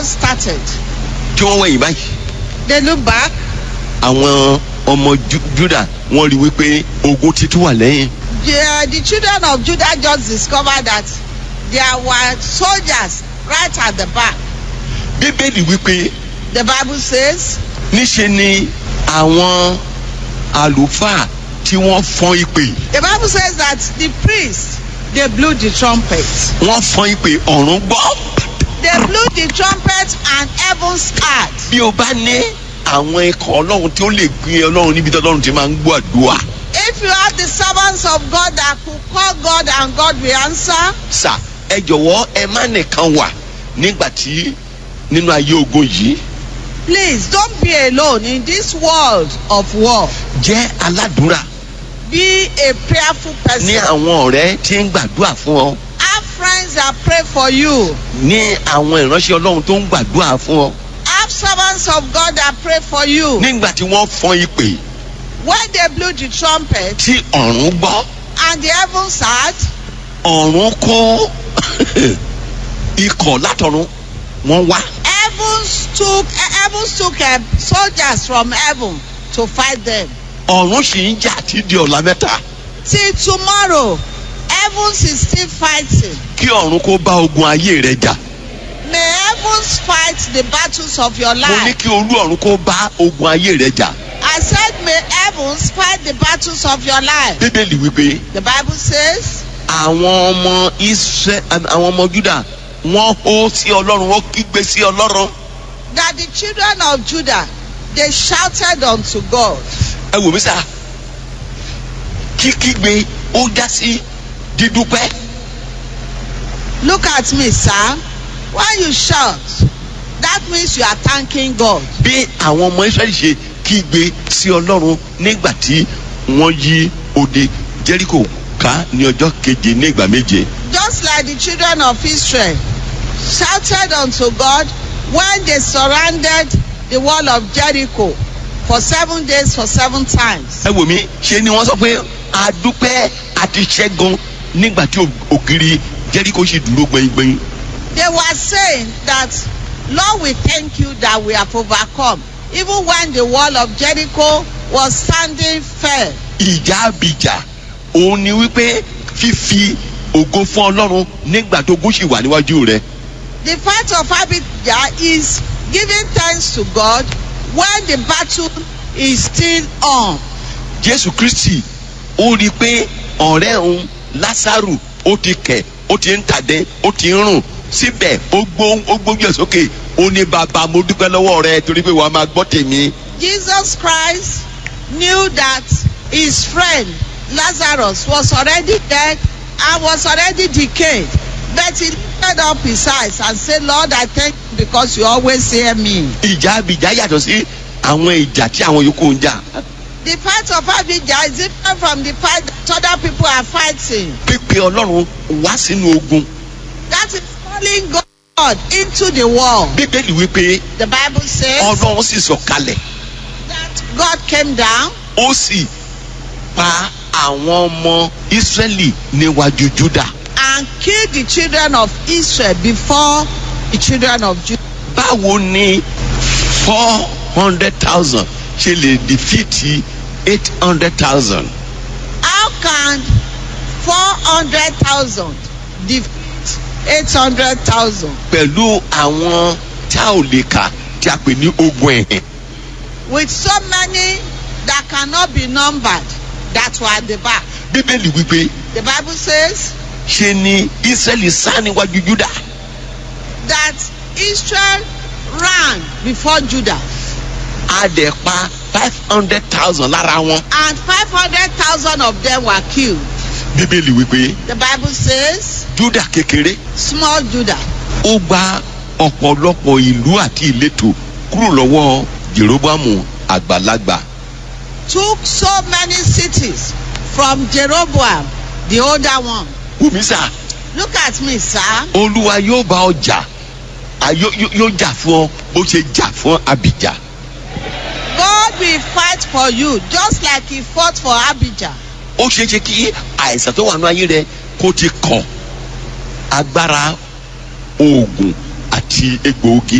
started. tí wọ́n wẹ̀yìn báyìí They look back. àwọn ọmọ Ju- Júdà wọ́n rí wípé ogun títún wà lẹ́yìn The, the children of Judah just discovered that there were soldiers right at the back. bíbélì wípé The Bible says, níṣe ni àwọn àlùfáà tí wọ́n fọ́n ìpè the Bible says that the priests, they blew the trumpet. wọ́n fọ́n ìpè ọ̀run gbọ́. They blew the trumpet and heaven scarred. bí o bá ní àwọn ikọ̀ ọlọ́run tí ó lè gbé ọlọ́run níbi tí ọlọ́run ti máa ń gbọ́ àdúrà If you have the servants of God that could call God and God will answer, sà ẹ jọ̀wọ́ ẹ má nìkan wà nígbà tí nínú ayé ogun yìí please don't be alone in this world of war. jẹ́ aládùúrà Be a prayerful ní person. àwọn ọ̀rẹ́ tí ń gbàdúrà fún ọ Have friends that pray for you. ní àwọn ìránṣẹ́ ọlọ́run tó ń gbàdúrà fún ọ Have servants of God that pray for you. nígbà tí wọ́n fọ́n ìpè When they blew the trumpet tí ọ̀run gbọ́ and the heavens heard, ọ̀run kó ikọ̀ látọ̀run wọ́n wá heavens took heavens took uh, soldiers from heaven to fight them. ọ̀run sì ń jà tí di ọ̀la mẹ́ta Till tomorrow, heavens is still fighting. kí ọ̀run kó bá ogun ayé rẹ jà. May heavens fight the battles of your mo ní life. kí olú ọ̀run kó bá ogun ayé rẹ jà. I said, may heavens fight the battles of your life. bíbélì wípé The Bible says, àwọn ọmọ israẹ àwọn ọmọ juda wọ́n hó sí ọlọ́run wọ́n kígbe sí ọlọ́run. that the children of Judah they shouted unto God. ẹ wò mí sá kíkígbe ó já sí dídúpẹ́. Look at me, sir. When you shout, that means you are thanking God. bí àwọn ọmọ israẹli ṣe kígbe sí ọlọ́run nígbà tí wọ́n yí odi jẹ́ríkò ká ní ọjọ́ keje ní ìgbà méje. Just like the children of Israel shouted unto God when they surrounded the wall of Jericho for seven days for seven times. ẹ wò mí ṣe ni wọ́n sọ pé adúpẹ́ àti ṣẹ́gun nígbà tí ògiri jẹ́ríkò sì dúró gbẹ̀ngbẹ̀ng. They were saying that, Lord, we thank you that we have overcome. Even when the wall of Jericho was standing firm. ìjà abìjà òun ni wípé fífi ògo fún ọlọ́run nígbà tó gún sì wà níwájú rẹ. The fight of Abijah is giving thanks to God when the battle is still on. jésù kristi ó rí i pé ọ̀rẹ́ òun lásàrù ó ti kẹ̀ ó ti ń tàdé ó ti ń rùn síbẹ̀ ó gbó ó gbójú ẹ̀ sókè ó ní bàbá mo dúpẹ́ lọ́wọ́ rẹ torí pé wàá máa gbọ́ tèmi. Jesus Christ knew that his friend Lazarus was already dead and was already decayed. But he lifted up his eyes and said, Lord, I thank you because you always hear me. ìjà abìjà yàtọ̀ sí àwọn ìjà tí àwọn yòókù ń jà. The fight of Abijah is different from the fight that other people are fighting. pípe ọlọ́run wá sínú ogun. That is calling God into the war. bíbélì wípé The Bible says ọlọ́run sì sọ̀kalẹ̀ that God came down ó sì pa àwọn ọmọ ísírẹ́lì níwájú júdà. and killed the children of Israel before the children of Judah. báwo ni four hundred thousand ṣe lè defeat eight hundred thousand. How can 400,000 defeat 800,000 pẹ̀lú àwọn tá ò lè kà tí a pè ní ogun ẹ̀hìn. with so many that cannot be numbered that were at the back? bíbélì wípé The Bible says ṣe ni ísírẹ́lì sá níwájú júdà. that Israel ran before Judah a dẹ̀ pa five hundred thousand lára wọn. and 500,000 of them were killed. bíbélì wípé The Bible says júdà kékeré small Judah ó gba ọ̀pọ̀lọpọ̀ ìlú àti ìletò kúrò lọ́wọ́ jeroboamu àgbàlagbà. took so many cities from Jeroboam, the older one. wùmísà Look at me, sir. olúwa yóò bá ọ jà à, yó- yó- yóò jà fún ọ bó ṣe jà fún abijah. God will fight for you just like he fought for Abijah. ó ṣeé ṣe kí àìsàn tó wà ní ayé rẹ kó ti kọ agbára oògùn àti egbòogi